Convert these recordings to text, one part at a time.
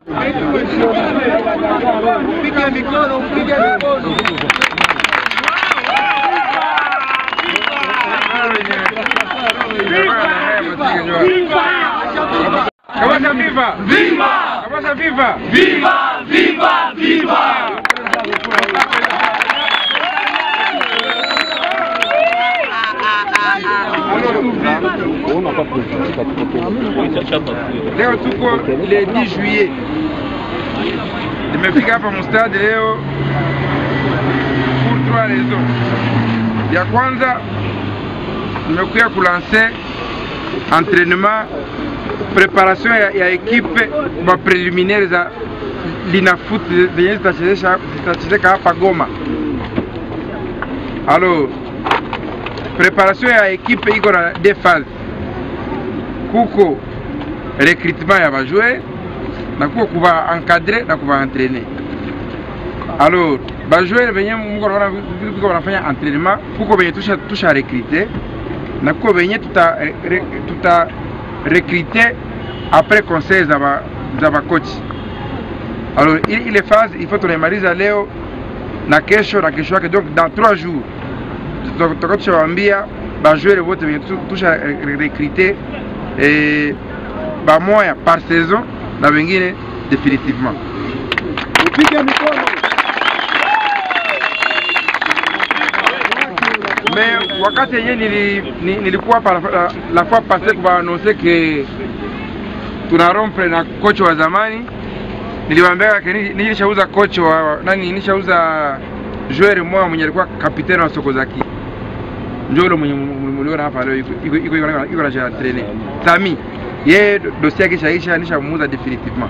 Piga mikono, piga mikono. Kabasha viva! Viva! Kabasha viva! Viva, viva, viva! Leo tuko le 10 juillet, nimefika hapa mustadi leo pour trois raisons. Ya kwanza nimekuya kulanse entraînement preparation ya, ya ekipe ba preliminaire za linafoot zenye zitachezesha zitachezeka hapa Goma. Alors preparation ya ekipe iko na deux phases kuko recrutement ya bajoueur na kuko kuba encadre na kuba entraîner. Alors bajoueur benye mko naona viko wanafanya entraînement, kuko benye tusha tusha recruter na kuko benye tuta re, tuta recruter après conseil za ba za ba coach. Alors ile ile phase il faut tunaimaliza leo na kesho na kesho yake, donc dans trois jours tutakuwa tushawaambia bajoueur wote benye tu- tusha re- recruter eh, bamoya par saison na wengine definitivement. Piga mikono. Mais wakati yenye nili, ni- nilikuwa hapa la, la, la fois passée kubaanonse ke tuna rompre na kocha wa zamani, niliwaambia ke ni- nilishauza kocha wa nani, nilishauza joueur mmoja mwenye alikuwa kapiteni wa Sokozaki, ndio yule mwenye mliona hapa leo iko iko iko iko iko na trainer Sami, yeye dossier yake ishaisha, nishamuuza definitivement.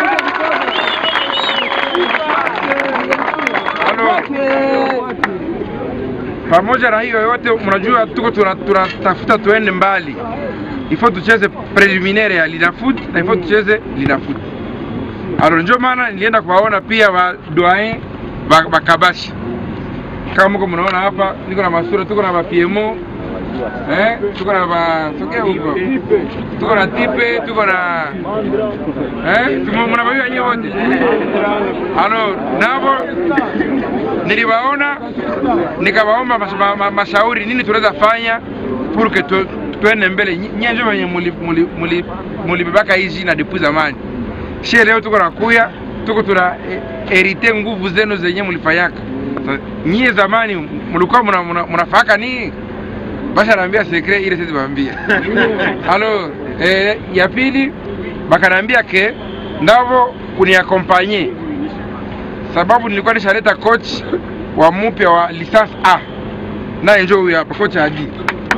Alors, pamoja na hiyo yote, mnajua tuko tuna- tunatafuta tuende mbali, ifo tucheze preliminaire ya linafoot na ifo tucheze linafoot. Alors ndio maana nilienda kuwaona pia wa doyen ba, bakabashi kama mko mnaona hapa, niko na masura, tuko na bapiemo eh, tuko na ba sokea huko, tuko na tipe, tuko na eh, tumo mnabajua nyinyi wote. Alors nabo niliwaona nikawaomba mas, ma, ma, mashauri nini tunaweza fanya pour que tu, tuende mbele. Nyi- Nyie ndio wenye mulibebaka muli, muli, mulibebaka hizi na depuis zamani. Shie leo tuko nakuya tuko tuna eh, herite nguvu zenu zenye mulifanyaka. Sa- Nyie zamani mlikuwa muna- muna- munafaka nini? Basha naambia secret ile sisi baambia. Alors eh, ya pili bakanaambia ke ndavo kuniakompanye sababu nilikuwa nishaleta coach wa mpya wa licence A naye njoo huyu hapa coach Adi.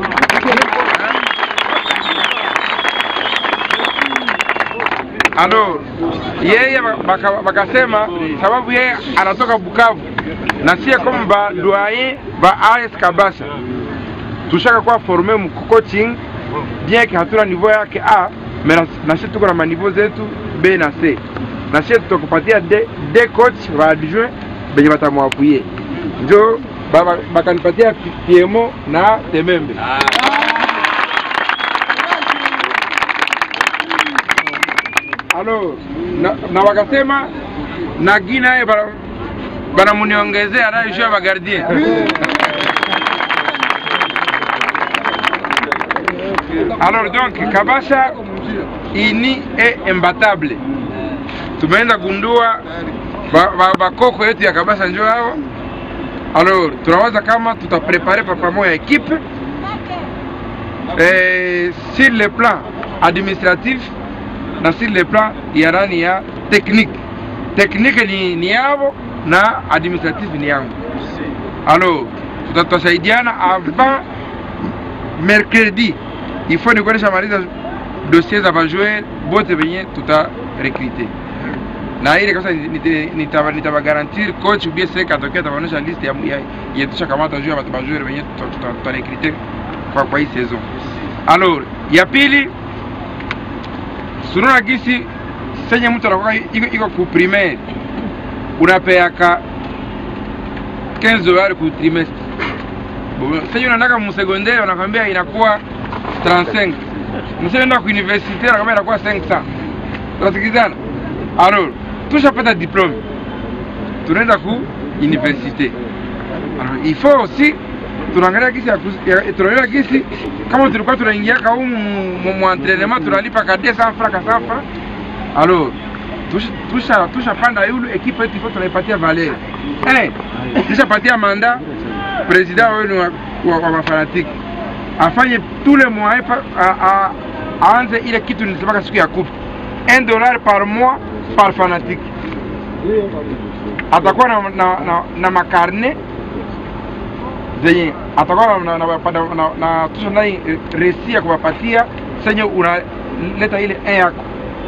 Alo, yeye baka- bakasema sababu yeye anatoka Bukavu na sie kama ba doyen ba AS Kabasha tushaka kuwa forme mu coaching bien que hatuna niveau yake A mais na, na sisi tuko na maniveau zetu B na C na sisi tutakupatia de, de coach wa adjoint benye batamwapuye njo ba- ba- bakanipatia Pi- Piemo na Temembe alo na, na wakasema na Gina ye bara- banamuniongezea anayejua bagardien Alors donc Kabasha ini e imbattable. Tumeenda gundua bakoko ba, bakoko yetu ya Kabasha njo hao. Alors tunawaza kama tutaprepare pa pamoja equipe eh, sur le plan administratif na sur le plan ya nani ya technique. Technique ni, ni yao na administratif ni yangu. Alors tutasaidiana avant mercredi il faut nikuwa nishamaliza dossier za bajouer bote benye tuta recruter na ile kabisa nitabagarantir coach ubie seka atokea ataonyesha list ya ya- ya tushakamata juu ya batu bajouer benye tuta- tuta- tuta recruter kwa kwa hii saison. Alors ya pili sununa gisi senye mtu anakuwa iko iko ku primaire unapeaka 15 dollars ku trimestre sasa unaenda mu secondaire wanakwambia inakuwa 35 mshaenda ku universite wanakwambia inakuwa 500 tunasikilizana alors tushapata diplome tunaenda ku universite alors il faut aussi tunaangalia gisi ya kus- ya- tunaangalia gisi kama tulikuwa tunaingiaka humu mu- mu entraînement tunalipa ka 200 francs ka 100 francs alors tusha tusha tushapanda yulu ekipe yetu ifo tunaipatia valeur eh tushapatia manda president wenu wa, wa, wa mafanatiki afanye tous les mois pa- a- a- aanze ile kitu nilisemaka siku ya coupe 1 dollar par mois par fanatique atakuwa na, na, na, na makarne zenye atakuwa na, na, na, na, na, na tusha ndani eh, resi ya kuwapatia senye unaleta ile un yako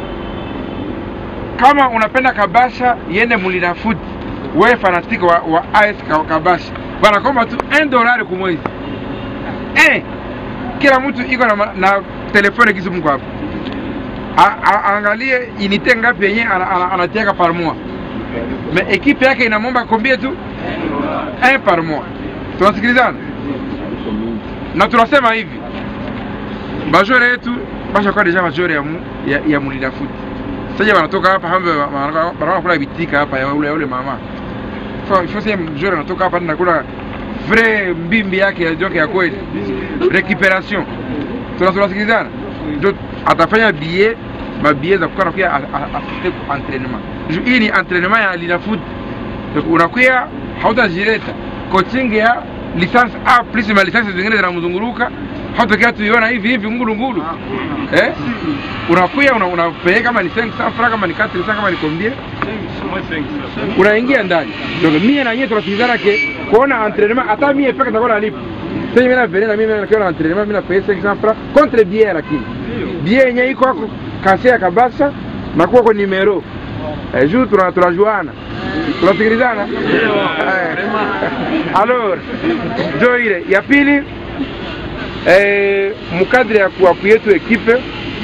kama unapenda kabasha yende mulina foot wewe fanatiki wa, wa AS Ka- kabasha wanakomba tu 1 dolari kumwezi eh, kila mtu iko na, ma- na telefone kisu mko hapo A- a- aangalie inite ngapi yenye ana- ana- anatiaka par mois me ekipe yake inamwomba kombie tu 1 par mois tunasikilizana na tunasema hivi bajore yetu bashakuwa deja bajore ya, mu, ya, ya mulina foot sasa wanatoka hapa hambe wanakuwa kula bitika hapa ya ule ya ule mama so ifo sasa mjore anatoka hapa na kula vrai mbimbi yake ya joke ya kweli recuperation tuna tunasikilizana ndio atafanya billet mabillet za kukaa nakuya asiste ku entraînement Ju- hii ni entraînement ya lina foot donc unakuya hautajileta coaching ya licence A plus ma licence zingine zinamzunguruka hautokea tuiona hivi hivi ngulu ngulu eh unakuya una, unapeleka kama ni 500 francs kama ni 400 kama ni combien unaingia ndani donc mie na nyie tunasikilizana ke kuona entraînement hata mie peke nitakuwa nalipa sasa mimi na vile na mimi nakiwa na entraînement mimi na pesa 500 francs contre billet lakini billet yenyewe iko hapo kase ya kabasa na kuwa kwa numero eh, juu tuna tunajuana tunasikilizana eh. alors ndio ile ya pili eh, mkadri ya kuapu yetu ekipe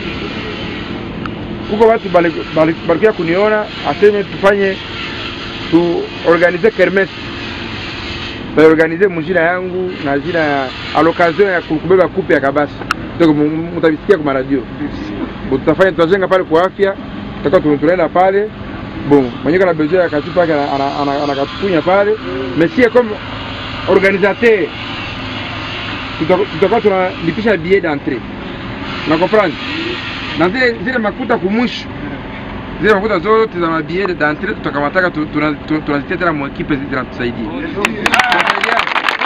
kuko watu bali- bali- balikuya kuniona aseme tufanye tuorganize kermes taorganize mujina yangu na jina ya a l'occasion ya kubeba kupe ya kabasa donc mu- mu- mutavisikia kwa maradio Bo, tutafanya tutajenga pale kwa afya tutakuwa tu- tunaenda pale bon mwenyewe kana besoin ya kachupa yake ana- ana- ana- anakatupunya pale mais sie comme organisateur tuta- tutakuwa tunalipisha billet d'entrée na comprendre na zile zile makuta kumwisho zile makuta zote za mabillet d'entrée tutakamataka tu- tuna- tu- tunazitia tena mwekipe zinatusaidia Tunasaidiana.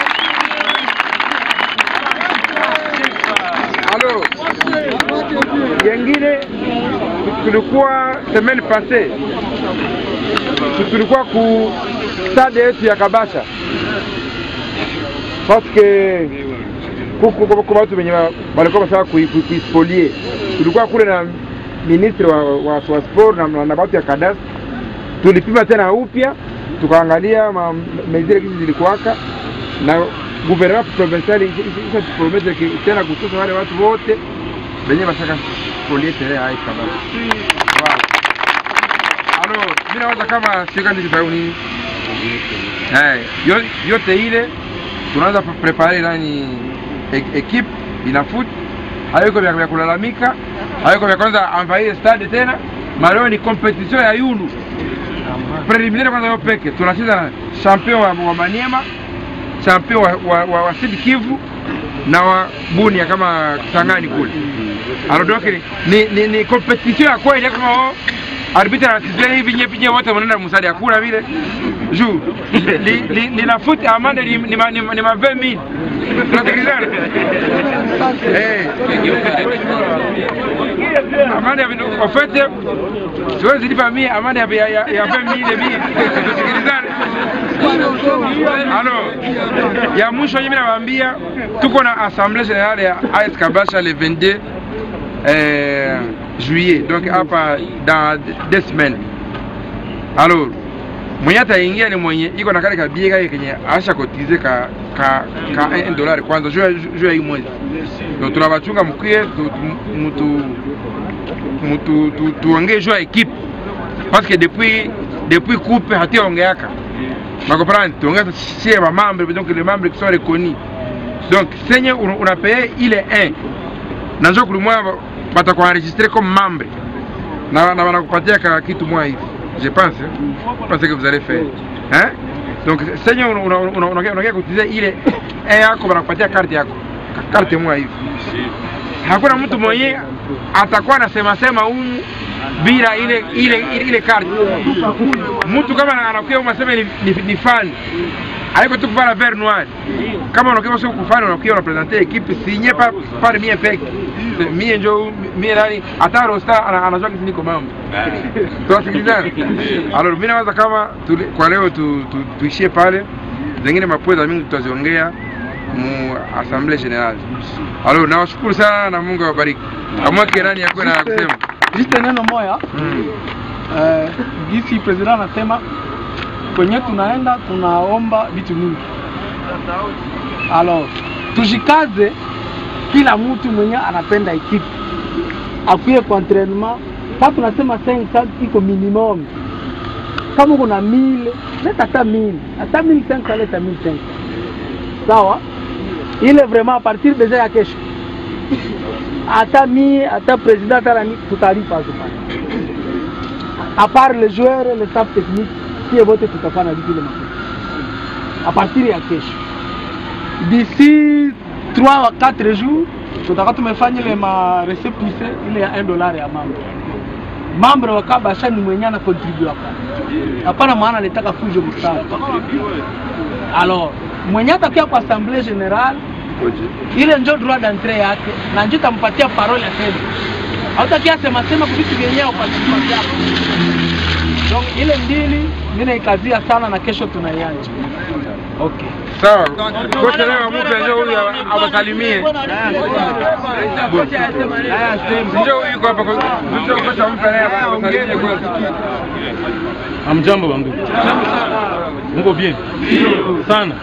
Alo, yengine tulikuwa semaine passée tu- tulikuwa ku stade yetu ya Kabasha parce que kuko kuko watu wenye wa- walikuwa wanataka kui- kui- kuispolie. Tulikuwa kule na ministre wa, wa, wa sport na, na, na watu ya kadas, tulipima tena upya tukaangalia ma- mezile kisi zilikuwaka na gouvernement provincial isatupromete tena kususa wale watu wote wenye bashaka spolie tere hai kabisa. Wow. Alors, mimi nawaza kama shirika ndikitau nini Eh, yo- yote ile tunaanza pre- prepare nani e- equipe ina foot hayuko vya vya kulalamika hayuko vya kwanza envahir stade tena maleo ni competition ya yulu preliminaire kwanza yo peke tunacheza na champion wa, wa Maniema champion wa, wa, wa, wa Sud Kivu na wa Bunia kama Kisangani kule alors donc ni, ni, ni competition ya kweli kama wao arbitre anasizia hivi nye pinye wote mnaenda msadi hakuna vile juu li, li, lina foot amande ni, ni, ma- ni, ma- ni ma 20000 tunasikilizana eh amande ya vinu- en fait siwezi lipa mie amande ya ya ya ya 20000 mie tunasikilizana alors ya mwisho mimi nawaambia tuko na assemblée générale ya AS Kabasha le 22 euh, juillet donc hapa dans deux semaines alors mwenye ataingia ni mwenye iko na kale kabie kake kenye asha kotize ka ka ka 1 dollar kwanza juu ya- juu ya hii mwezi donc tunabachunga mkie tu- tu- mutu mutu tu- tuongee juu ya equipe parce que depuis depuis coupe hatiaongeaka nakomprendre tuongea sie ba membre donc les membres qui sont reconnus donc senye una- unapaye ile 1 na njo kulimwa batakuenregistre comme membre na na wanakupatia ka kitu mwa hivi je pense hein? je pense que vous allez faire hein donc senye unakia kutizia ile e yako wanakupatia karte yako Ka- karte mwa hivi hakuna mtu mwenye atakuwa anasema sema humu bila ile ile ile, ile karte mtu kama anakuwa unasema ni, ni, ni fan haiko tu kuvaa vert noir kama unakuwa sio kufanya unakuwa unapresenter equipe signé par par mie peke mie njo mie nani hata rosta ana- anajua kitu niko mambo tunasikilizana alors mimi nawaza kama tuli, kwa leo tu, tu, tuishie pale zingine mapweza mingi tutaziongea mu assemblée générale alors nawashukuru sana na Mungu awabariki amwake nani yakuwe na kusema Juste neno moya mm. eh, gisi president anasema kwenye tunaenda tunaomba vitu mingi. Alors tujikaze, kila mtu mwenye anapenda ekipe akuye kwa entraînement. Kama tunasema 500 iko minimum, kama uko na 1000 leta hata 1000 hata 1500 leta 1500 sawa, ile vraiment a partir deja ya kesho hata mie hata president hata nani tutalipa hapo pale. À part les joueurs le staff technique sie wote tutafanya vitu ile makosa à partir ya kesho d'ici 3 à 4 jours tutakuwa tumefanya ile ma récépissé ile ya 1 dollar ya mambo mambo wa kabasha ni mwenye ana contribute hapa hapana maana alitaka fujo msana alors mwenye atakia kwa assemblée générale ile njo droit d'entrée yake na njo tampatia parole aseme hautakia sema sema kuvitu vyenyewe kwa kitu chako donc ile mbili mimi naikazia sana na kesho tunaianja okay sawa kocha leo amupe njoo huyu awa- awasalimie njoo huyu yuko hapa ko- njoo kocha ampe naye awasalimie kwanza Amjambo bandugu, muko bien sana.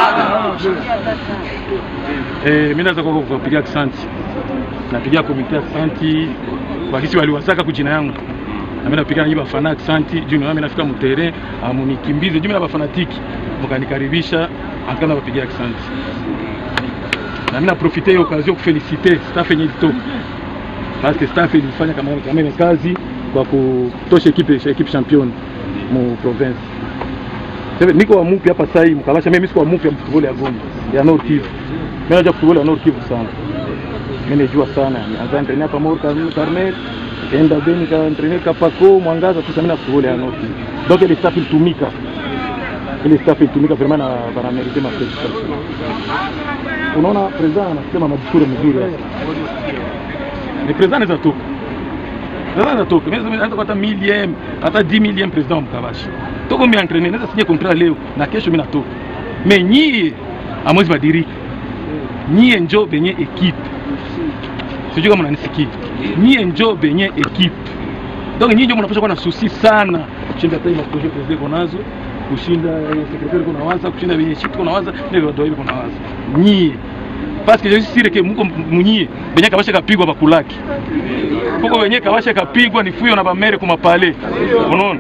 Eh, mimi naweza kwa kupigia asante, napigia komite asante kwa kisi waliwasaka kujina yangu na mimi napigia nyinyi bafana asante juu mimi nafika mterrain amunikimbize juu mimi na bafanatiki mkanikaribisha akana bapigia asante na mimi naprofite hiyo occasion kufelicite staff yenye ilitoka parce que staff ilifanya kama kama ile kazi kwa kutosha ekipe ekipe champion mu province. Sasa niko wa mupi hapa sasa hivi mkabasha mimi siko wa mupi ya football ya Goma ya Nord Kivu. Mimi najua football ya Nord Kivu sana. Mimi najua sana. Anza entraîner hapa Mor Carmel Carmel. Enda Beni ka entraîner Kapako Mwangaza tu sana football ya Nord Kivu. Donc ile staff ilitumika. Ile staff ilitumika vraiment na bana merite ma felicitation. Unaona president anasema madiscours mzuri hapa. Ni president anaweza toka. Sasa natoka. Mimi naweza hata 1000 hata 10000 president mkabashi. Toko mimi entraîner naweza signer contrat leo na kesho mimi natoka. Mais nyie amwezi badirika. Nyie njo benye equipe. Sijui kama mnanisikia. Nyie njo benye equipe. Donc nyinyi ndio mnapaswa kuwa na susi sana kushinda hata ile projet president konazo kushinda eh, secretary kuna waza kushinda benye shit kuna waza ndio ndio hivi kuna waza. Nyie parce que je suis sûr que muko munyie benye kabasha kapigwa bakulaki kuko wenye kabasha kapigwa ni fuyo na bamere kumapale unaona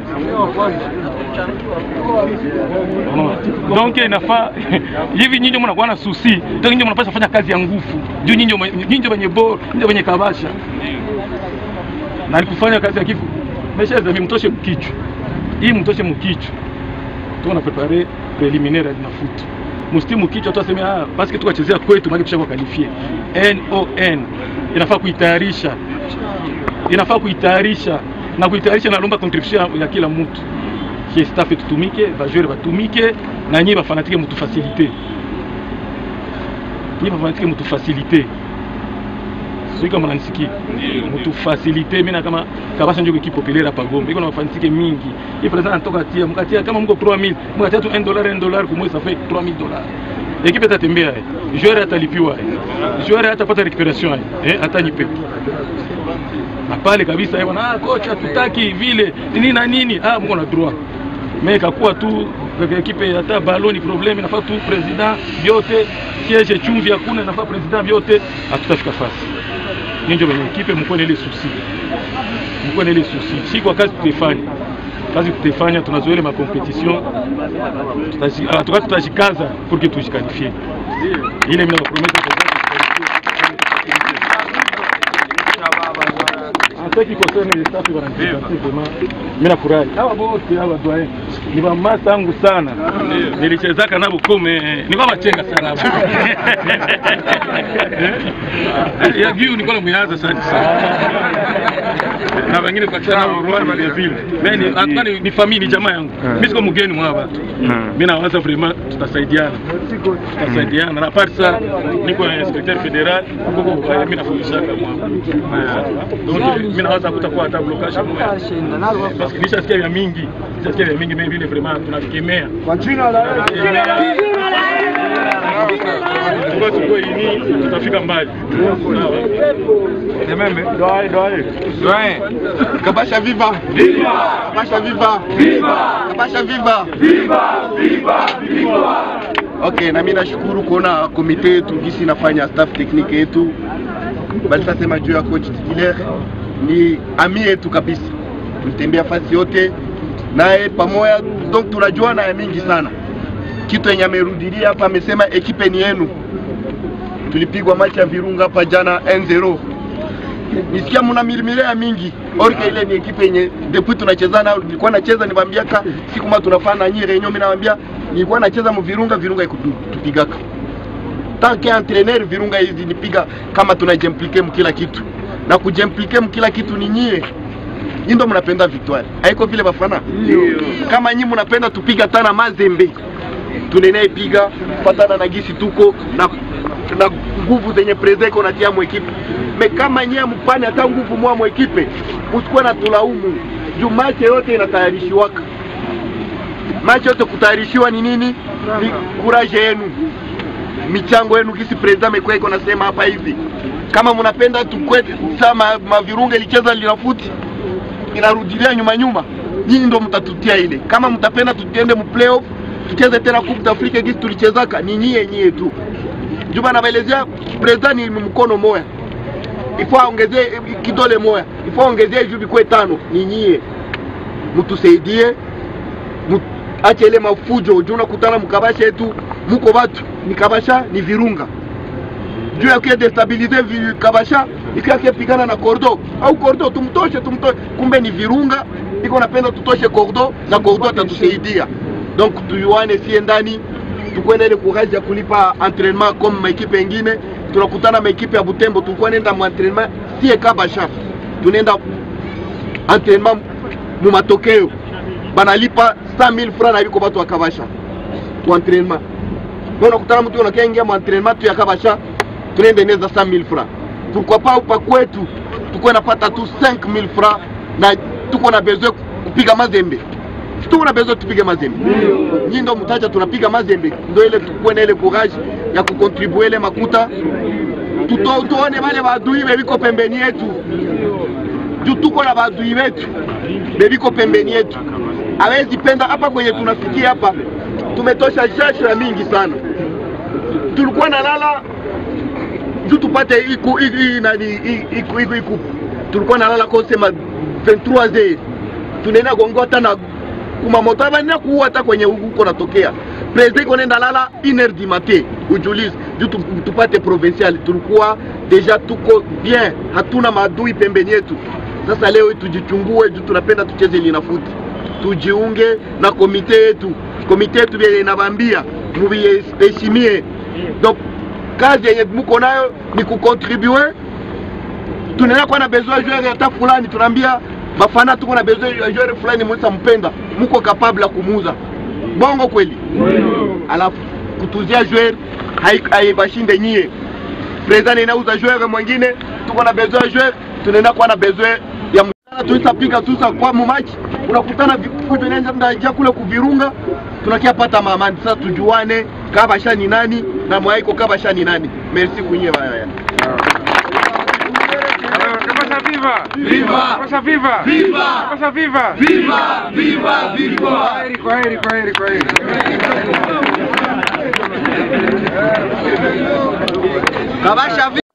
unaona donc inafaa hivi nyinyi mnakuwa na susi donc nyinyi mnapaswa kufanya kazi ya nguvu juu nyinyi nyinyi wenye bora nyinyi wenye kabasha na nikufanya kazi ya kifu mesha zami mtoshe mkichwa hii mtoshe mkichwa tuko na prepare preliminaire na foot musti mkichwa tu aseme ah basi kitu kachezea kwetu maana kisha qualify NON inafaa kuitayarisha inafaa kuitayarisha na kuitayarisha nalomba contribution ya kila mtu ki staff tutumike bajoueur batumike na nyie bafanatike mutufasilite nyie bafanatike mutufasilite sijui kama nanisikia mutufasilite mina kama kabasha njo equipe populaire hapa Gombe iko na mafanitike mingi hii president anatoka tia mkatia kama mko 3000 mkatia tu 1 dollar 1 dollar kwa mwezi ça fait 3000 dollars ekipe itatembea eh. joueur atalipiwa eh. joueur atapata recuperation eh. eh hata nyipe na pale kabisa eh, bwana ah, kocha tutaki vile nini na nini ah mko na droit mais kakuwa tu kwa ekipe hata baloni problem inafaa tu president vyote siège chumvi hakuna inafaa president vyote hatutafika fasi ninjo wenye ekipe mkuwe na ile susi mkuwe na ile susi si kwa kazi tutaifanya kazi tutaifanya tunazoea ile makompetition tutaji- ah, tuka tutajikaza pour que tujikalifie ile mimi nakupromettre sitaki kusema ile safi wananipatia vraiment. Mimi nafurahi. Hawa wote hawa doyen ni mamasa yangu sana. Nilichezaka nabo kome nilikuwa machenga sana hapo. Ya giu nilikuwa namuanza sana sana. Na wengine kwa chana wa Rwanda vile vile. Mimi hata ni, ni familia ni jamaa yangu. Mimi siko mgeni mwa watu. Mimi nawaza vraiment tutasaidiana. Tutasaidiana. Na part sana niko inspecteur federal huko mimi nafundisha kama donc mimi nawaza kutakuwa hata blocage moja. Parce que nishasikia vya mingi. Nishasikia vya mingi mimi vile vraiment tunavikemea. Kwa jina la Tuko tuko ini tutafika mbali. Demembe. Doae doae. Doyen. Kabasha viva! Viva! Kabasha viva! Viva! Kabasha viva! Viva! Viva! Viva! Okay, na mimi nashukuru kuona komite yetu gisi inafanya staff technique yetu balisasema juu ya coach titulaire ni ami yetu kabisa, tulitembea fasi yote naye pamoja, donc tunajuana ya mingi sana. Kitu yenye amerudilia hapa, amesema ekipe ni yenu. Tulipigwa machi ya Virunga hapa jana 1-0 nisikia mna milimilea mingi orke ile ni ekipe yenye depuis tunachezana nilikuwa nacheza niwaambiaka siku ma tunafanya na nyinyi renyo mimi nawaambia nilikuwa nacheza mu Virunga Virunga ikutupigaka tanke entraîneur Virunga hizi nipiga kama tunajimplike mkila kitu na kujimplike mkila kitu ni nyie nyinyi ndo mnapenda victoire haiko vile bafana kama nyinyi mnapenda tupiga tana mazembe tunene piga patana na gisi tuko na na nguvu zenye preze iko natia mwekipe me kama nyie mpane hata nguvu mwa mwekipe usikuwe na tulaumu juu mache yote inatayarishiwaka mache yote kutayarishiwa ni nini ni kuraje yenu michango yenu gisi president amekuwa iko nasema hapa hivi kama mnapenda tukwe sama mavirunga ilicheza linafuti inarudilia nyuma nyuma nyinyi ndo mtatutia ile kama mtapenda tutiende mu playoff tucheze tena Coupe d'Afrique gisi tulichezaka ni nyie nyie tu Juba nabaelezea president ni mkono moya ifo aongezee kidole moya ifo aongezee juu bikuwe tano ni nyie mtusaidie mu- ache ile mafujo juu unakutana mkabasha yetu muko batu ni kabasha ni virunga juu ya kuya destabilize vi- kabasha ikiwa pigana na kordo au kordo tumtoshe tumtoshe kumbe ni virunga iko napenda tutoshe kordo na kordo atatusaidia donc tuyuane sie ndani tukwenda ile courage ya kulipa entraînement comme maekipe engine tunakutana maekipe ya butembo tulikuwa nenda mu entraînement sie kabasha tunaenda entraînement mu matokeo banalipa 100000 francs na biko batu akabasha tu entraînement ndio unakutana mtu unakia ingia mu entraînement tu ya kabasha tunaenda neza 100000 francs pourquoi pas upa kwetu tuko napata tu 5000 francs na tuko na besoin kupiga mazembe Si tuko na besoin tupige mazembe nyinyi ndo mtacha tunapiga mazembe ndio ile tukuwe na ile courage ya kukontribue ile makuta tuto tuone wale maadui bebiko pembeni yetu juu tuko na maadui wetu bebiko pembeni yetu hawezi penda hapa kwenye tunafikia hapa tumetosha jasho ya mingi sana tulikuwa nalala juu tupate iku iku i- nani i- iku iku iku tulikuwa nalala kosema 23 heures tunaenda gongo hata na kumamoto abanina kuua hata kwenye huko natokea president iko nenda lala 1 heure du matin ujulize juu tu- tupate provincial tulikuwa deja tuko bien hatuna maadui pembeni yetu sasa leo tujichungue juu tunapenda tucheze linafuti tujiunge na komite yetu komite yetu vile inabambia muviheshimie donc kazi yenye muko nayo ni kukontribue tunaenda kuwa na besoin joueur hata fulani tunaambia bafana tuko na besoin ya joueur fulani mwesa mpenda muko capable ya kumuuza bongo kweli alafu kutuzia joueur hai- haibashinde nyie president inauza joueur mwingine tuko na besoin ya joueur tunaenda kuwa na besoin ya mchana tuitapiga tusa kwa mumachi unakutana vikuja nenda ndaja kule kuvirunga tunakia pata mamani sasa tujuane kabasha ni nani na mwaiko kabasha ni nani merci kunye baya Alors, Kabasha viva! Viva! Kabasha viva! Viva! Kabasha viva! Viva! Viva! Viva! Kwaheri, kwaheri, kwaheri, kwaheri. Kabasha vi-